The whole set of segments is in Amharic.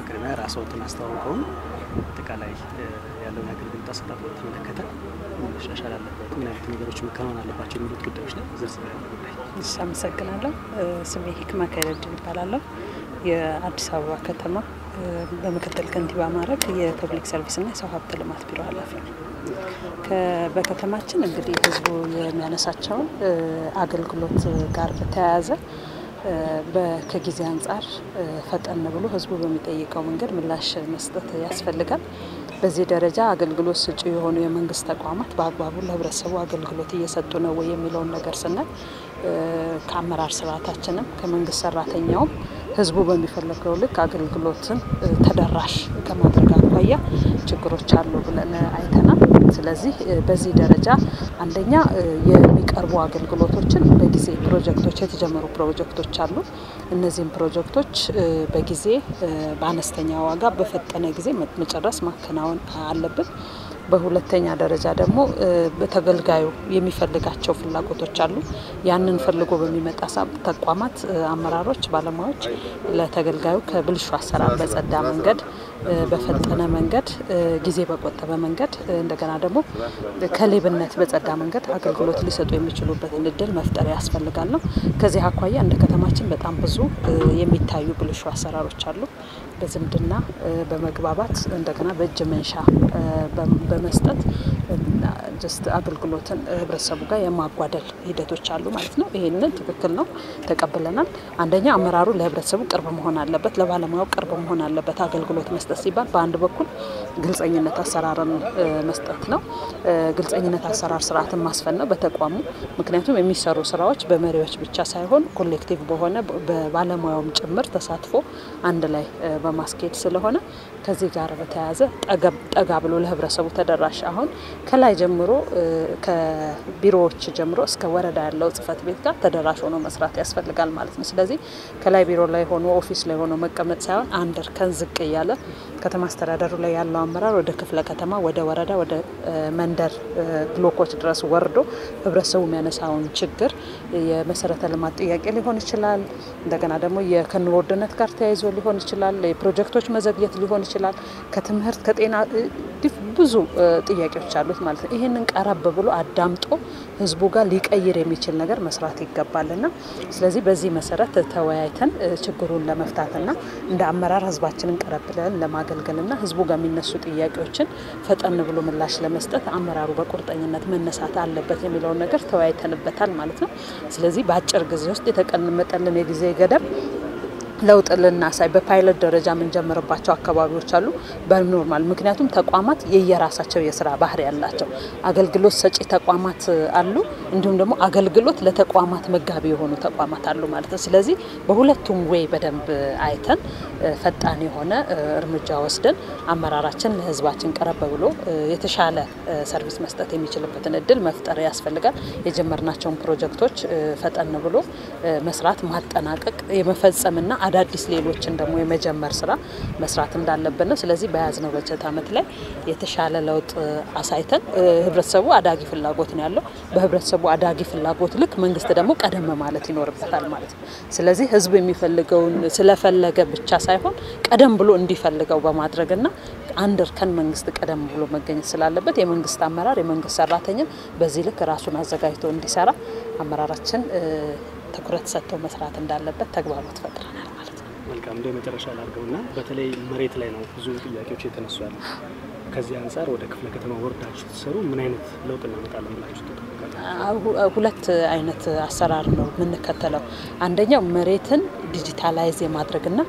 በቅድሚያ ራስዎትን አስተዋውቀውን አጠቃላይ ያለውን የአገልግሎት አሰጣጥ በተመለከተ መሻሻል አለበት፣ ምን አይነት ነገሮች መከናወን አለባቸው የሚሉት ጉዳዮች ላይ ዝርዝር ያለ ጉዳይ። እሺ፣ አመሰግናለሁ። ስሜ ሂክማ ከይረድን ይባላለሁ። የአዲስ አበባ ከተማ በምክትል ከንቲባ ማዕረግ የፐብሊክ ሰርቪስና የሰው ሀብት ልማት ቢሮ ኃላፊ ነው። በከተማችን እንግዲህ ህዝቡ የሚያነሳቸውን አገልግሎት ጋር በተያያዘ ከጊዜ አንጻር ፈጠን ብሎ ህዝቡ በሚጠይቀው መንገድ ምላሽ መስጠት ያስፈልጋል። በዚህ ደረጃ አገልግሎት ሰጪ የሆኑ የመንግስት ተቋማት በአግባቡ ለህብረተሰቡ አገልግሎት እየሰጡ ነው ወይ የሚለውን ነገር ስናይ ከአመራር ስርዓታችንም ከመንግስት ሰራተኛውም ህዝቡ በሚፈለገው ልክ አገልግሎትን ተደራሽ ከማድረግ አኳያ ችግሮች አሉ ብለን አይተናል። ስለዚህ በዚህ ደረጃ አንደኛ የሚቀርቡ አገልግሎቶችን በጊዜ ፕሮጀክቶች የተጀመሩ ፕሮጀክቶች አሉ። እነዚህም ፕሮጀክቶች በጊዜ በአነስተኛ ዋጋ በፈጠነ ጊዜ መጨረስ ማከናወን አለብን። በሁለተኛ ደረጃ ደግሞ ተገልጋዩ የሚፈልጋቸው ፍላጎቶች አሉ። ያንን ፈልጎ በሚመጣ ተቋማት አመራሮች፣ ባለሙያዎች ለተገልጋዩ ከብልሹ አሰራር በጸዳ መንገድ በፈጠነ መንገድ ጊዜ በቆጠበ መንገድ እንደገና ደግሞ ከሌብነት በጸዳ መንገድ አገልግሎት ሊሰጡ የሚችሉበትን እድል መፍጠር ያስፈልጋል ነው። ከዚህ አኳያ እንደ ከተማችን በጣም ብዙ የሚታዩ ብልሹ አሰራሮች አሉ። በዝምድና በመግባባት እንደገና በእጅ መንሻ በመስጠት ጀስት አገልግሎትን ህብረተሰቡ ጋር የማጓደል ሂደቶች አሉ ማለት ነው። ይህንን ትክክል ነው፣ ተቀብለናል። አንደኛ አመራሩ ለህብረተሰቡ ቅርብ መሆን አለበት፣ ለባለሙያው ቅርብ መሆን አለበት። አገልግሎት መስጠት ሲባል በአንድ በኩል ግልጸኝነት አሰራርን መስጠት ነው። ግልጸኝነት አሰራር ስርዓትን ማስፈን ነው በተቋሙ ምክንያቱም የሚሰሩ ስራዎች በመሪዎች ብቻ ሳይሆን ኮሌክቲቭ በሆነ በባለሙያውም ጭምር ተሳትፎ አንድ ላይ በማስኬድ ስለሆነ ከዚህ ጋር በተያያዘ ጠጋ ብሎ ለህብረተሰቡ ተደራሽ አሁን ከላይ ጀምሮ ከቢሮዎች ጀምሮ እስከ ወረዳ ያለው ጽህፈት ቤት ጋር ተደራሽ ሆኖ መስራት ያስፈልጋል ማለት ነው። ስለዚህ ከላይ ቢሮ ላይ ሆኖ ኦፊስ ላይ ሆኖ መቀመጥ ሳይሆን አንድ እርከን ዝቅ እያለ ከተማ አስተዳደሩ ላይ ያለው አመራር ወደ ክፍለ ከተማ፣ ወደ ወረዳ፣ ወደ መንደር ብሎኮች ድረስ ወርዶ ህብረተሰቡ የሚያነሳውን ችግር የመሰረተ ልማት ጥያቄ ሊሆን ይችላል። እንደገና ደግሞ ከኑሮ ውድነት ጋር ተያይዞ ሊሆን ይችላል። የፕሮጀክቶች መዘግየት ሊሆን ይችላል። ከትምህርት ከጤና ብዙ ጥያቄዎች አሉት ማለት ነው። ይህንን ቀረብ ብሎ አዳምጦ ህዝቡ ጋር ሊቀይር የሚችል ነገር መስራት ይገባልና ስለዚህ በዚህ መሰረት ተወያይተን ችግሩን ለመፍታትና እንደ አመራር ህዝባችንን ቀረብ ብለን ለማገልገልና ህዝቡ ጋር የሚነሱ ጥያቄዎችን ፈጠን ብሎ ምላሽ ለመስጠት አመራሩ በቁርጠኝነት መነሳት አለበት የሚለውን ነገር ተወያይተንበታል ማለት ነው። ስለዚህ በአጭር ጊዜ ውስጥ የተቀመጠልን የጊዜ ገደብ ለውጥ ልናሳይ በፓይለት ደረጃ የምንጀምርባቸው አካባቢዎች አሉ። በኖርማል ምክንያቱም ተቋማት የየራሳቸው የስራ ባህሪ ያላቸው አገልግሎት ሰጪ ተቋማት አሉ፣ እንዲሁም ደግሞ አገልግሎት ለተቋማት መጋቢ የሆኑ ተቋማት አሉ ማለት ነው። ስለዚህ በሁለቱም ወይ በደንብ አይተን ፈጣን የሆነ እርምጃ ወስደን አመራራችን ለህዝባችን ቀረብ ብሎ የተሻለ ሰርቪስ መስጠት የሚችልበትን እድል መፍጠር ያስፈልጋል። የጀመርናቸውን ፕሮጀክቶች ፈጠን ብሎ መስራት ማጠናቀቅ የመፈጸምና አዳዲስ ሌሎችን ደግሞ የመጀመር ስራ መስራት እንዳለብን ነው። ስለዚህ በያዝነው በጀት ዓመት ላይ የተሻለ ለውጥ አሳይተን ህብረተሰቡ አዳጊ ፍላጎት ነው ያለው። በህብረተሰቡ አዳጊ ፍላጎት ልክ መንግስት ደግሞ ቀደም ማለት ይኖርበታል ማለት ነው። ስለዚህ ህዝቡ የሚፈልገውን ስለፈለገ ብቻ ሳይሆን ቀደም ብሎ እንዲፈልገው በማድረግና አንድ እርከን መንግስት ቀደም ብሎ መገኘት ስላለበት የመንግስት አመራር የመንግስት ሰራተኛ በዚህ ልክ ራሱን አዘጋጅቶ እንዲሰራ አመራራችን ትኩረት ሰጥቶ መስራት እንዳለበት ተግባቦት ፈጥረናል ማለት ነው። መልካም እንደ መጨረሻ ላድርገውና በተለይ መሬት ላይ ነው ብዙ ጥያቄዎች የተነሱ ያሉ። ከዚህ አንጻር ወደ ክፍለ ከተማ ወርዳችሁ ትሰሩ ምን አይነት ለውጥ እናመጣለን ብላችሁ ትጠብቃላችሁ? ሁለት አይነት አሰራር ነው የምንከተለው። አንደኛው መሬትን ዲጂታላይዝ የማድረግና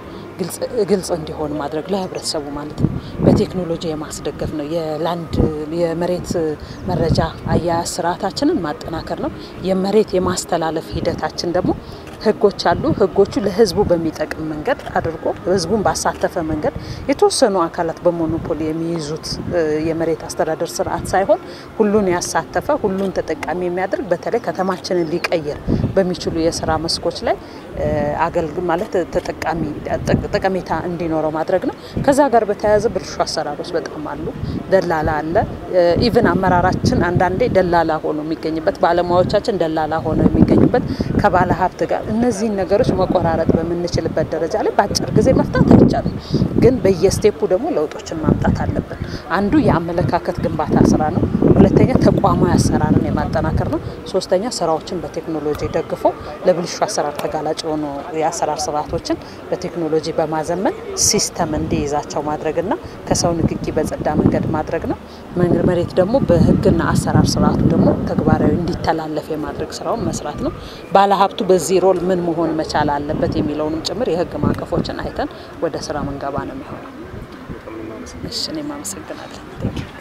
ግልጽ እንዲሆን ማድረግ ለህብረተሰቡ ማለት ነው። በቴክኖሎጂ የማስደገፍ ነው። የላንድ የመሬት መረጃ አያያዝ ስርዓታችንን ማጠናከር ነው። የመሬት የማስተላለፍ ሂደታችን ደግሞ ህጎች አሉ። ህጎቹ ለህዝቡ በሚጠቅም መንገድ አድርጎ ህዝቡን ባሳተፈ መንገድ የተወሰኑ አካላት በሞኖፖሊ የሚይዙት የመሬት አስተዳደር ስርዓት ሳይሆን ሁሉን ያሳተፈ ሁሉን ተጠቃሚ የሚያደርግ በተለይ ከተማችንን ሊቀይር በሚችሉ የስራ መስኮች ላይ አገልግ ማለት ተጠቃሚ ጠቀሜታ እንዲኖረው ማድረግ ነው። ከዛ ጋር በተያያዘ ብልሹ አሰራሮች በጣም አሉ። ደላላ አለ። ኢቭን አመራራችን አንዳንዴ ደላላ ሆኖ የሚገኝበት ባለሙያዎቻችን ደላላ ሆነው የሚገኙበት አለበት ከባለ ሀብት ጋር እነዚህን ነገሮች መቆራረጥ በምንችልበት ደረጃ ላይ በአጭር ጊዜ መፍታት አይቻልም። ግን በየስቴፑ ደግሞ ለውጦችን ማምጣት አለብን። አንዱ የአመለካከት ግንባታ ስራ ነው። ሁለተኛ ተቋማዊ አሰራርን የማጠናከር ነው። ሶስተኛ ስራዎችን በቴክኖሎጂ ደግፎ ለብልሹ አሰራር ተጋላጭ የሆኑ የአሰራር ስርዓቶችን በቴክኖሎጂ በማዘመን ሲስተም እንዲይዛቸው ማድረግና ከሰው ንክኪ በጸዳ መንገድ ማድረግ ነው። መሬት ደግሞ በህግና አሰራር ስርዓቱ ደግሞ ተግባራዊ እንዲተላለፍ የማድረግ ስራውን መስራት ነው። ባለሀብቱ በዚህ ሮል ምን መሆን መቻል አለበት የሚለውንም ጭምር የህግ ማዕቀፎችን አይተን ወደ ስራ መንገባ ነው የሚሆነው። እሺ እኔም አመሰግናለሁ።